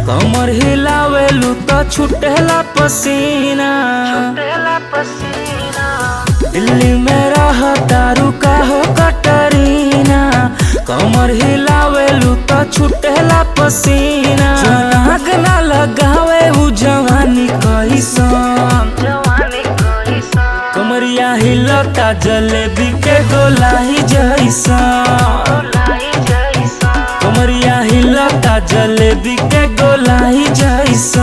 कमर हिलावेलू तो छुटेला पसीना दिल्ली में रह दारू का हो कटरीना कमर हिलावेलू तो छुटेला पसीना नाग ना लगावे उ जवानी कैसन कमरिया हिलता जलेबी के गोलाई जैसा कमरिया हिलता जलेबी के गोलाई जैसा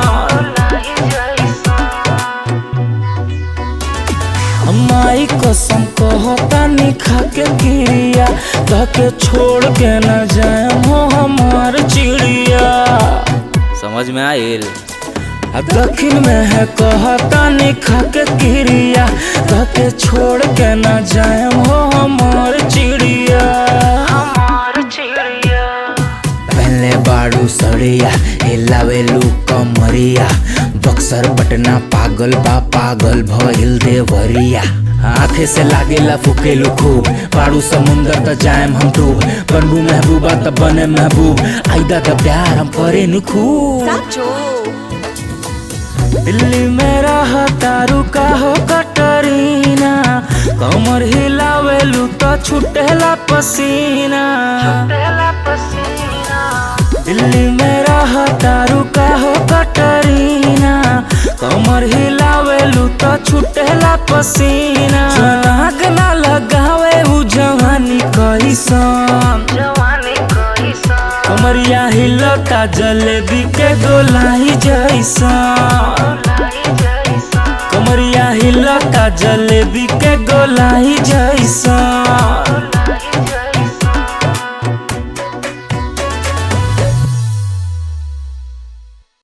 माई कसम कहता निखा के गिरिया धके छोड़ के न जाए हो हमार चिड़िया समझ में आयल आ दक्षिण में है कहता निखा के गिरिया धके छोड़ के न जाए हो हमार चिड़िया पहले बाड़ू सड़िया हिलावेलू कमरिया बक्सर पटना पागल बा पागल भइल देवरिया आंखे से लागेला फुकेलू खूब पाड़ू समुंदर त जाएम हम डूब बनबू महबूबा त बने महबूब आइदा त प्यार हम करे नु खूब साचो दिल्ली में रह तारू का हो कटरीना कमर हिलावेलू तो छुटेला पसीना दिल्ली में रह तारू का हो कटरीना कमर हिलावेलू तो छुटेला पसीना नाग ना लगावे उ जवानी कैसन कमरिया हिलता जलेबी के गोलाई जैसा कमरिया हिलता जलेबी के गोलाई जैसा